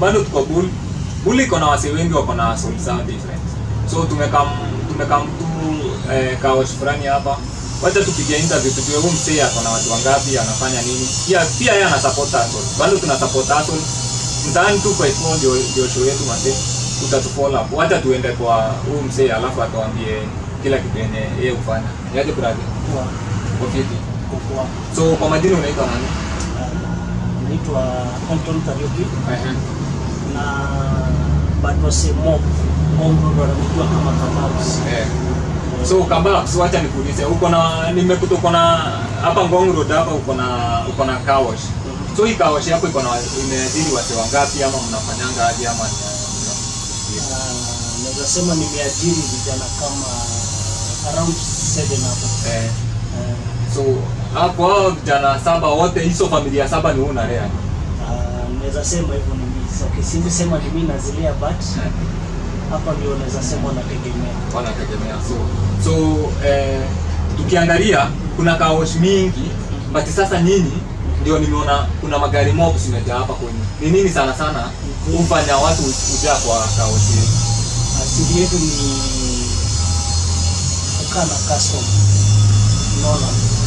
bado tuko bull bull iko na wase wengi wako na soul zao different so tumekam tumekam tu eh, kaosh fulani hapa wacha tupigia interview tujue huyu msee ako na watu wangapi anafanya nini pia pia yeye ana support hustle bado tuna support hustle mtaani tu kwa hivyo ndio ndio show yetu mase utatufollow up wacha tuende kwa huyu msee alafu atuambie kila kitu yenye yeye hufanya yaje brother Kwa kwa vipi kwa so kwa majina unaitwa nani naitwa Anton Kariuki Ehe. na bado semo Mungu ndo anamjua kama Kababs. Eh. So Kababs, wacha nikuulize, uko na nimekuta uko na hapa Ngong Road hapa uko na uko na car wash. So hii car wash yako iko na imeajiri wase wangapi ama mnafanyanga aje ama ni Ah, Naweza sema nimeajiri vijana kama around 7 hapo. eh, Eh, so hapo hao vijana saba wote hizo familia saba ni wewe unalea. ah, Naweza sema hivyo ni mimi. So, okay, siwezi sema ni mimi nazilea but hapa ndio naweza sema nategemea. Wanategemea so so eh, tukiangalia kuna car wash mingi but sasa nyinyi ndio nimeona kuna magari mob zimejaa hapa kwenye. Ni nini sana sana hufanya watu kujaa kwa car wash hii? asili yetu ni kukaa na custom. Unaona,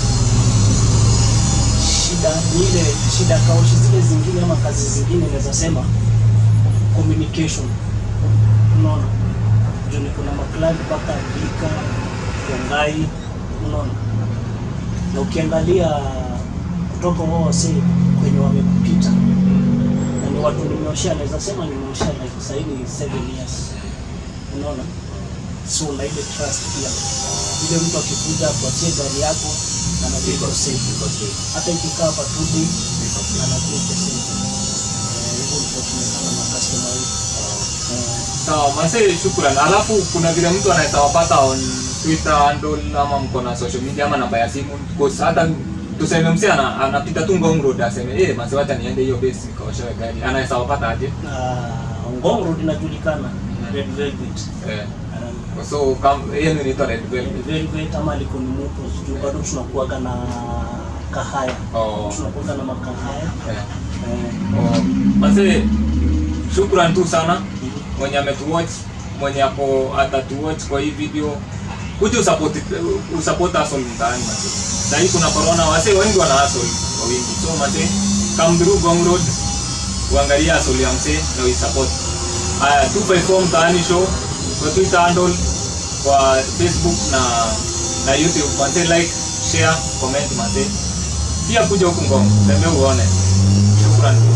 shida ni ile shida kaushi zile zingine ama kazi zingine, naweza sema communication. Unaona, juu ni kuna makladi mpaka Thika, Rongai, unaona, na ukiangalia kutoka wao wase kwenye wamekupita na ni watu nimeoshea, naweza sema nimeoshea like sahii ni 7 years unaona so na ile trust pia ile mtu akikuja kuachia gari yako anakuwa safe hata ikikaa hapa two days anakuwa safe Eh, hivyo ndio tumefanya na customer wetu Eh, Sawa, mase shukrani. Alafu kuna vile mtu anaweza wapata on Twitter handle ama mko na social media ama namba ya simu because hata tuseme mse ana, anapita tu Ngong Road aseme eh mase wacha niende hiyo base nikaoshewe gari. Anaweza wapata aje? na Ngong Road inajulikana Red Velvet Eh. Um, So kam yeye ni inaitwa Red Velvet. Velvet ama liko ni moto juu bado tunakuaga na kahaya Oh. tunakuaga na makahaya Eh. Eh, Oh. Mase shukrani tu sana mwenye ametuwatch mwenye hapo atatuwatch kwa hii video kuja usupport usupport hustle mtaani mase. Sasa hii kuna corona wase wengi wana hustle kwa wingi. So mase come through Gong Road uangalie hustle ya mse na uisupport. Haya 254 mtaani show kwa Twitter handle kwa Facebook na na YouTube mase like share comment mase. Pia kuja huku Ngong, tembea uone. Shukrani.